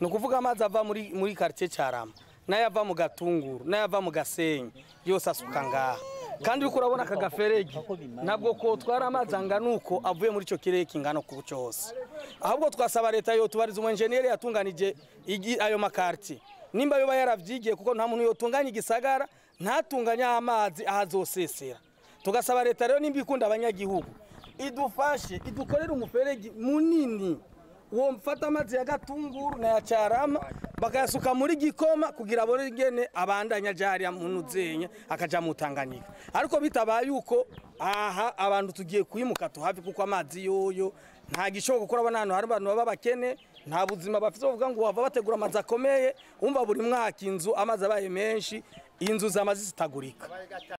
ni ukuvuga amazi ava muri muri quartier Carama nayo ava mu gatunguru nayo ava mu gasenyi yose asuka ngaha kandi uriko urabona aka gaferegi ntabwo ko twara amazi angana uko avuye muri icyo kirere kingana ku cyose ahubwo twasaba leta yo tubariza umunjeniyeri yatunganije igi- ayo makarti nimba yoba yaravyigiye kuko nta muntu yotunganya igisagara ntatunganya amazi ahazosesera tugasaba leta rero nimba ikunda abanyagihugu idufashe idukorere umuferegi munini uwo mfata amazi ya gatunguru na ya carama bakayasuka muri gikoma kugira abone ingene abandanya aja hariya mu nuzenya akaja mu Tanganyika ariko bitabaye uko aha abantu tugiye kwimuka tuhafi kuko amazi yoyo nta gishoboka kuko urabona hano hari abantu baba bakene nta buzima bafite bavuga ngo bava bategura amazi akomeye umva buri mwaka inzu amazi abaye menshi inzu zamaze zitagurika